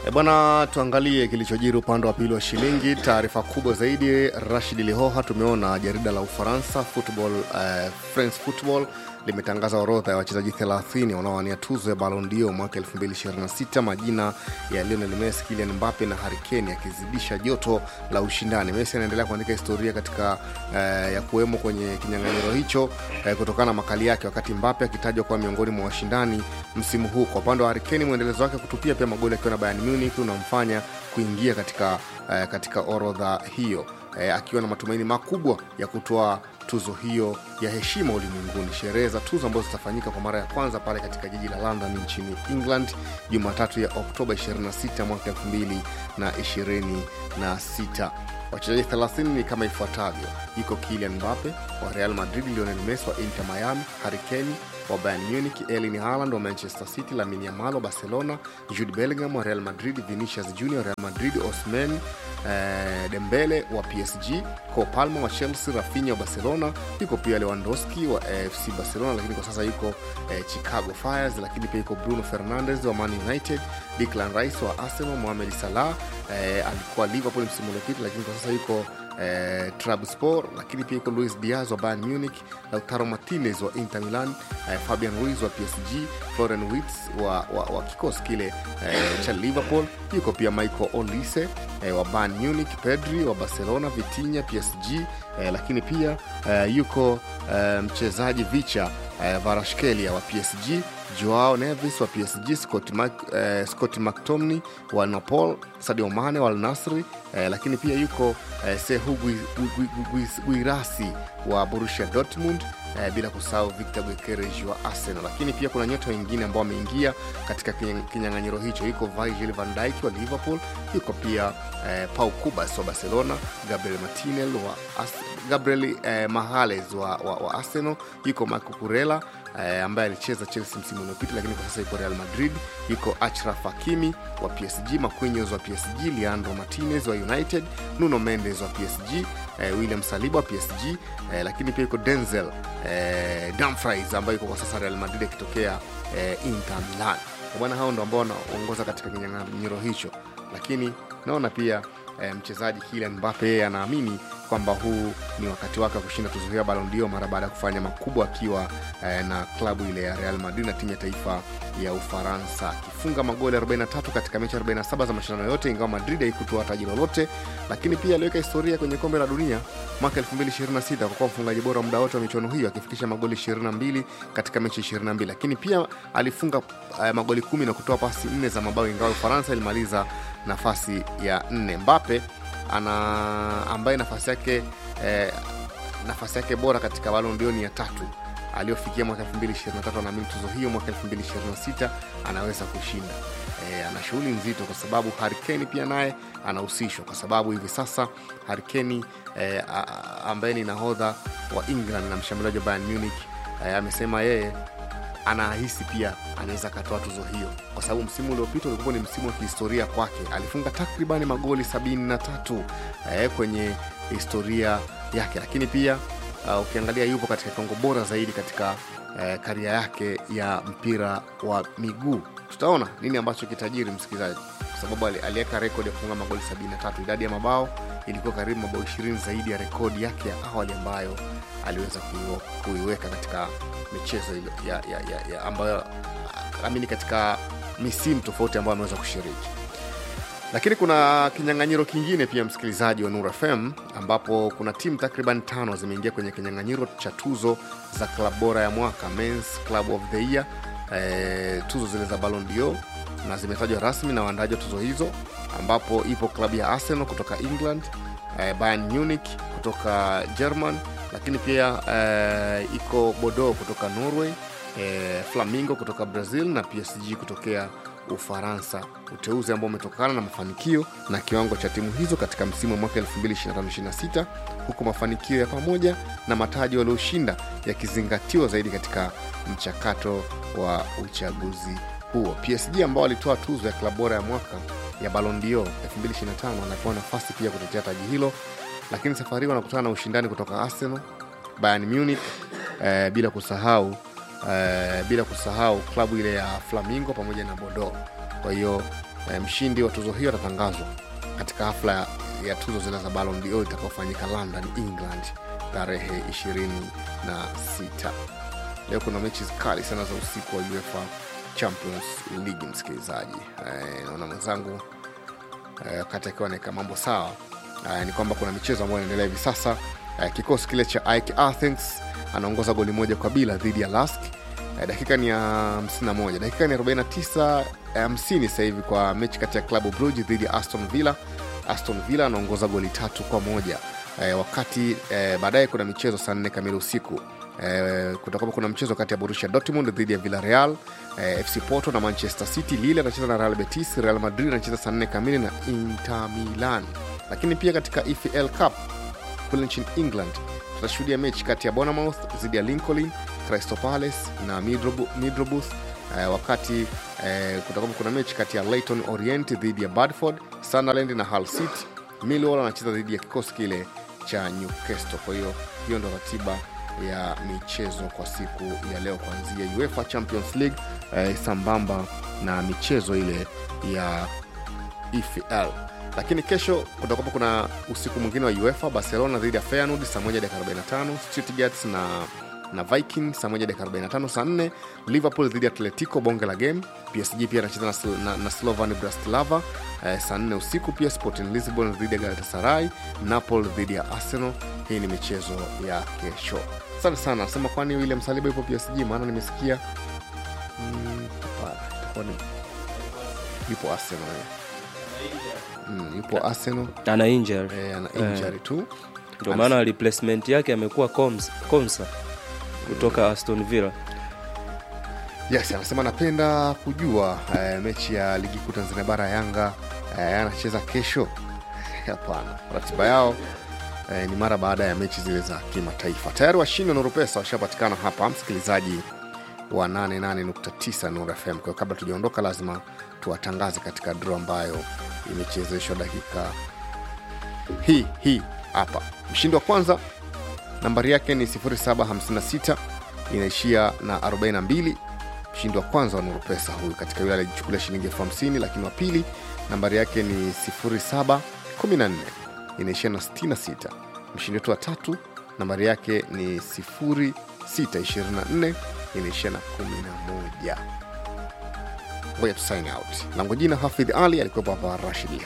E bwana, tuangalie kilichojiri upande wa pili wa shilingi. Taarifa kubwa zaidi, Rashid Lihoha, tumeona jarida la Ufaransa Football, uh, France Football limetangaza orodha ya wachezaji 30 wanaowania tuzo ya Ballon d'Or mwaka 2026. Majina ya Lionel Messi, Kylian Mbappe na Harry Kane yakizidisha joto la ushindani. Messi anaendelea kuandika historia katika uh, ya kuwemo kwenye kinyang'anyiro hicho uh, kutokana na makali yake, wakati Mbappe akitajwa kuwa miongoni mwa washindani msimu huu. Kwa upande wa Harry Kane, mwendelezo wake kutupia pia magoli akiwa na Bayern Munich unamfanya kuingia katika, uh, katika orodha hiyo uh, akiwa na matumaini makubwa ya kutoa tuzo hiyo ya heshima ulimwenguni. Sherehe za tuzo ambazo zitafanyika kwa mara ya kwanza pale katika jiji la London nchini England Jumatatu ya Oktoba 26 mwaka 2026. Wachezaji 30 ni kama ifuatavyo: iko Kylian Mbappe wa Real Madrid, Lionel Messi wa Inter Miami, Harry Kane wa Bayern Munich, Erling Haaland wa Manchester City, Lamine Yamal wa Barcelona, Jude Bellingham wa Real Madrid, Vinicius Junior Real Madrid, Osimhen eh, Dembele wa PSG, Cole Palmer wa Chelsea, Rafinha wa Barcelona, yuko pia Lewandowski wa AFC Barcelona, lakini kwa sasa yuko eh, Chicago Fires, lakini pia yuko Bruno Fernandes wa Man United, Declan Rice wa Arsenal, Mohamed Salah eh, alikuwa Liverpool msimu uliopita, lakini kwa sasa yuko eh, Trabzonspor, lakini pia yuko Luis Diaz wa Bayern Munich, Lautaro Martinez wa Inter Milan, eh, Fabian Ruiz wa PSG, Florian Wirtz wa, wa, wa kikosi kile eh, cha Liverpool, yuko pia Michael Olise eh, wa Bayern Munich, Pedri wa Barcelona, Vitinha PSG, eh, lakini pia eh, yuko eh, mchezaji Vicha eh, Varashkelia wa PSG, Joao Neves wa PSG, Scott, Mac, eh, Scott McTominay wa Napoli, Sadio Mane wa Al Nassr eh, lakini pia yuko eh, Sehu Guirassi wa Borussia Dortmund eh, bila kusahau Victor Gyokeres wa Arsenal. Lakini pia kuna nyota wengine ambao wameingia katika kinyang'anyiro hicho, yuko Virgil van Dijk wa Liverpool, yuko pia eh, Pau Kubas wa Barcelona, Gabriel Martinelli wa As Gabriel eh, Mahales wa, wa, wa Arsenal, yuko Marco Kurela eh, ambaye alicheza Chelsea msimu uliopita, lakini kwa sasa yuko Real Madrid, yuko Achraf Hakimi wa PSG, Marquinhos wa PSG, Leandro Martinez wa United, Nuno Mendes wa PSG, eh, William Saliba wa PSG, eh, lakini pia yuko Denzel eh, Dumfries ambaye yuko kwa sasa Real Madrid akitokea eh, Inter Milan. Bwana, hao ndo ambao wanaongoza katika kinyang'anyiro hicho, lakini naona pia eh, mchezaji Kylian Mbappe yeye anaamini kwamba huu ni wakati wake wa kushinda tuzo hiyo ya Ballon d'Or mara baada ya kufanya makubwa akiwa eh, na klabu ile ya Real Madrid na timu ya taifa ya Ufaransa akifunga magoli 43 katika mechi 47 za mashindano yote, ingawa Madrid haikutoa taji lolote, lakini pia aliweka historia kwenye kombe la dunia mwaka 2026 kwa kuwa mfungaji bora muda wote wa michuano hiyo akifikisha magoli 22 katika mechi 22, lakini pia alifunga eh, magoli kumi na kutoa pasi nne za mabao, ingawa Ufaransa ilimaliza nafasi ya nne. Mbappe ana ambaye nafasi yake eh, nafasi yake bora katika Ballon d'Or ni ya tatu aliyofikia mwaka 2023. Anaamini tuzo hiyo mwaka 2026 anaweza kushinda. E, ana shughuli nzito kwa sababu Harry Kane pia naye anahusishwa kwa sababu hivi sasa Harry Kane e, ambaye ni nahodha wa England na mshambuliaji wa Bayern Munich e, amesema yeye anahisi pia anaweza akatoa tuzo hiyo kwa sababu msimu uliopita ulikuwa ni msimu wa kihistoria kwake. Alifunga takribani magoli 73 eh, kwenye historia yake, lakini pia uh, ukiangalia yupo katika kiwango bora zaidi katika eh, karia yake ya mpira wa miguu. Tutaona nini ambacho kitajiri, msikilizaji, kwa sababu aliweka rekodi ya kufunga magoli 73. Idadi ya mabao ilikuwa karibu mabao 20 zaidi ya rekodi yake ya awali ambayo aliweza kuiweka katika michezo ya, ya, ya, ya ambayo amini katika misimu tofauti ambayo ameweza kushiriki. Lakini kuna kinyang'anyiro kingine pia, msikilizaji wa Nura FM, ambapo kuna timu takriban tano zimeingia kwenye kinyang'anyiro cha tuzo za klabu bora ya mwaka, Men's Club of the Year, e, tuzo zile za Ballon d'Or na zimetajwa rasmi na waandaji wa tuzo hizo, ambapo ipo klabu ya Arsenal kutoka England, e, Bayern Munich kutoka German, lakini pia e, iko Bordeaux kutoka Norway, e, Flamingo kutoka Brazil na PSG kutokea Ufaransa, uteuzi ambao umetokana na mafanikio na kiwango cha timu hizo katika msimu wa mwaka 2025/26 huku mafanikio ya pamoja na mataji walioshinda yakizingatiwa zaidi katika mchakato wa uchaguzi huo. PSG ambao walitoa tuzo ya klabu bora ya mwaka ya Ballon d'Or 2025 wanapewa nafasi pia kutetea taji hilo, lakini safari hii wanakutana na ushindani kutoka Arsenal, Bayern Munich eh, bila kusahau Uh, bila kusahau klabu ile ya Flamingo pamoja na Bordeaux. Kwa hiyo e, mshindi wa tuzo hiyo atatangazwa katika hafla ya, ya tuzo zile za Ballon d'Or itakaofanyika London, England tarehe 26. Leo kuna mechi kali sana za usiku wa UEFA Champions League, msikilizaji. E, naona mwenzangu wakati akiwa anaweka mambo sawa uh, ni kwamba kuna michezo ambayo inaendelea hivi sasa uh, kikosi kile cha Ike Athens anaongoza goli moja kwa bila dhidi ya Lask uh, dakika ni ya 51 dakika ni 49 50 sasa hivi kwa mechi kati ya Club Brugge dhidi ya Aston Villa Aston Villa anaongoza goli tatu kwa moja uh, wakati uh, baadaye kuna michezo saa nne kamili usiku Eh, kutakuwa kuna mchezo kati ya Borussia Dortmund dhidi ya Villarreal, eh, FC Porto na Manchester City. Lille anacheza na Real Betis, Real Madrid anacheza saa nne kamili na Inter Milan. Lakini pia katika EFL Cup kule nchini England tutashuhudia mechi kati ya Bournemouth dhidi ya Lincoln, Crystal Palace na Middlesbrough, eh, wakati eh, kutakuwa kuna mechi kati ya Leyton Orient dhidi ya Bradford, Sunderland na Hull City. Millwall anacheza dhidi ya kikosi kile cha Newcastle. Kwa hiyo hiyo ndo ratiba ya michezo kwa siku ya leo kuanzia UEFA Champions League eh, sambamba na michezo ile ya EFL. Lakini kesho kutakuwa kuna usiku mwingine wa UEFA, Barcelona dhidi ya Feyenoord saa 1 dakika 45, Stuttgart na na Viking saa 1 dakika 45, saa 4 Liverpool dhidi ya Atletico, bonge la game. PSG pia anacheza na, na, na Slovan Bratislava eh, saa 4 usiku. Pia Sporting Lisbon dhidi ya Galatasaray, Napoli dhidi ya Arsenal. Hii ni michezo ya kesho. Asante sana. Nasema kwani William Saliba yupo PSG? Maana nimesikia mm, itakuwa ni yupo Arsenal eh. Mm, yupo Arsenal ana injury eh, ana injury tu ndio maana replacement yake amekuwa Konsa kutoka Aston Villa. Yes, anasema napenda kujua eh, mechi ya ligi kuu Tanzania bara Yanga eh, anacheza kesho. Hapana, ratiba yao eh, ni mara baada ya mechi zile za kimataifa. Tayari washindi wa Nuru Pesa washapatikana hapa, msikilizaji wa 88.9 Nuru FM. Kwa hiyo kabla tujaondoka, lazima tuwatangaze katika draw ambayo imechezeshwa dakika hii hii hapa. Mshindi wa kwanza nambari yake ni 0756 inaishia na 42 mshindi wa kwanza wa Nuru Pesa huyu katika yule alijichukulia shilingi elfu hamsini lakini wa pili nambari yake ni 0714 inaishia na 66 mshindi wetu wa tatu nambari yake ni 0624 inaishia na 11 ngoja tu sign out langu jina hafidh ali alikuwepo hapa rashidi